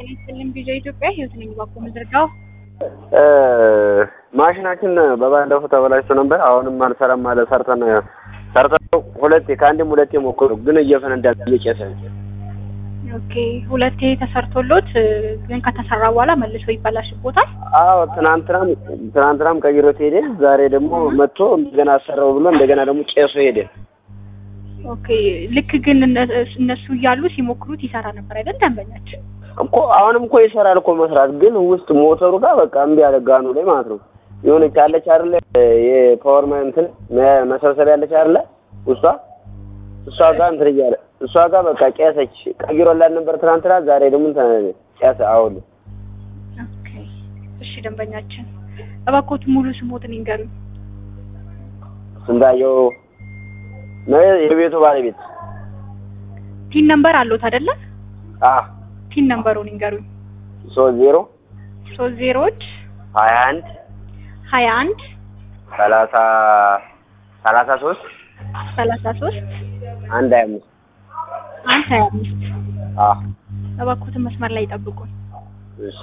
ይስጥልኝ ቪዲዮ ኢትዮጵያ ህይወት ነኝ ባኮ ምድርዳው ማሽናችን በባለፈው ተበላሽቶ ነበር። አሁንም አልሰራም አለ። ሰርተን ሰርተን ሁለቴ ከአንድም ሁለቴ ሞከሩ፣ ግን እየፈነዳ እየጨሰ ኦኬ ሁለቴ ተሰርቶሎት ግን ከተሰራ በኋላ መልሶ ይበላሽቦታል። አዎ ትናንትናም ትናንትናም ቀይሮት ሄደ። ዛሬ ደግሞ መጥቶ እንደገና አሰራው ብሎ እንደገና ደግሞ ጨሶ ሄደ። ኦኬ ልክ ግን እነ- እነሱ እያሉ ሲሞክሩት ይሰራ ነበር አይደል? ደንበኛችን እኮ አሁንም እኮ ይሰራል እኮ መስራት፣ ግን ውስጥ ሞተሩ ጋር በቃ እምቢ ያለ ጋኑ ላይ ማለት ነው። የሆነች ያለች አይደለ የፓወር እንትን መ- መሰብሰቢያ ያለች አይደለ ውስጧ እሷ ጋር እንትን እያለ እሷ ጋር በቃ ቄሰች ቀይሮላት ነበር ትናንትና። ዛሬ ደግሞ እንትን ቄሰ አሁን ኦኬ እሺ ደንበኛችን እባክዎት ሙሉ ስሞትን ይንገሩኝ። ስንታየው ነው የቤቱ ባለቤት። ቲን ነምበር አለዎት አይደለ? አ ቲን ነምበሩን ይንገሩኝ። ሶስት ዜሮ ሶስት ዜሮዎች ሀያ አንድ ሀያ አንድ ሰላሳ ሰላሳ ሶስት ሰላሳ ሶስት አንድ ሀያ አምስት አንድ ሀያ አምስት አ እባክዎትን መስመር ላይ ይጠብቁን። እሺ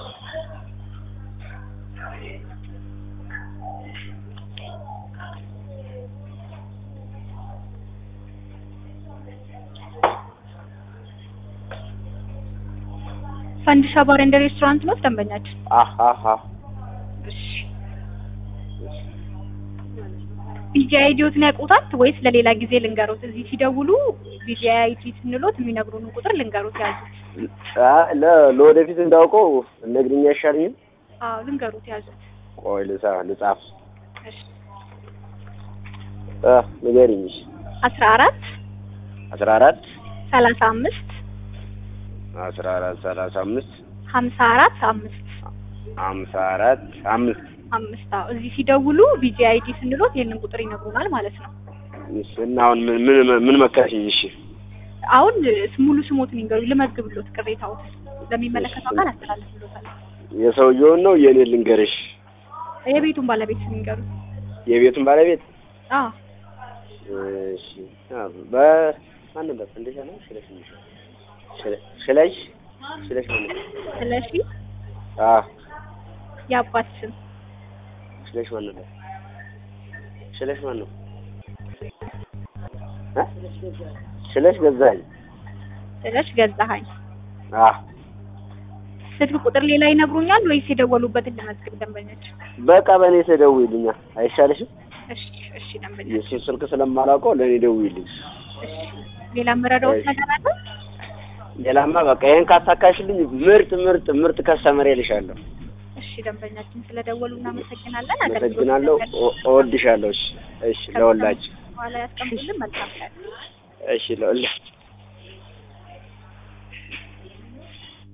ፈንዲሻ ባር ኤንድ ሬስቶራንት ነው ደንበኛችን? አህ አህ አህ እሺ ቢጂአይ አይዲዎትን ያውቁታል ወይስ ለሌላ ጊዜ ልንገሩት? እዚህ ሲደውሉ ቢጂአይ አይዲ ስንሎት የሚነግሩን ቁጥር ልንገሩት ያዙት። አ ለ- ለወደፊት እንዳውቀው ነግሪኝ አይሻልኝም? አዎ ልንገሩት ያዙት። ቆይ ልጻ ልጻፍ እሺ አ ንገሪኝ። እሺ አስራ አራት አስራ አራት ሰላሳ አምስት አስራ አራት ሰላሳ አምስት ሀምሳ አራት አምስት ሀምሳ አራት አምስት አምስት አዎ እዚህ ሲደውሉ ቢጂአይ አይዲ ስንሎት ይህንን ቁጥር ይነግሩናል ማለት ነው። እሺ እና አሁን ምን ምን ምን መከርሽኝ? እሺ አሁን ሙሉ ስሞትን ይንገሩኝ ልመዝግብሎት ቅሬታዎትን ለሚመለከተው አካል አስተላልፍሎታል። የሰውየውን ነው የኔ ልንገርሽ? የቤቱን ባለቤት ስም ይንገሩኝ። የቤቱን ባለቤት አዎ እሺ አ በማን ነበር? እንደሻ ነው ስለሽ ነው ስለሽ ስለሽ ነው ስለሺ አ የአባት ስም ስለሽ ማን ነበር? ስለሽ ማን ነው? እ ስለሽ ገዛኝ ስለሽ ገዛሀኝ። አ ስልክ ቁጥር ሌላ ይነግሩኛል ወይስ የደወሉበትን ለመዝግብ ደንበኞች? በቃ በእኔ ተደውይልኛል አይሻልሽም? እሺ እሺ ደንበኞች የእሱን ስልክ ስለማላውቀው ለእኔ ደውይልኝ። እሺ ሌላ የምረዳዎት እሺ። ነገር አለ? ሌላማ በቃ ይሄን ካሳካሽልኝ ምርጥ ምርጥ ምርጥ ከስተመር እልሻለሁ። እሺ ደንበኛችን ስለደወሉ እናመሰግናለን። አመሰግናለሁ። እወ- እወድሻለሁ። እሺ እሺ፣ ለወላጅ በኋላ ያስቀምጡልን። መልካም ቀን። እሺ፣ ለወላጅ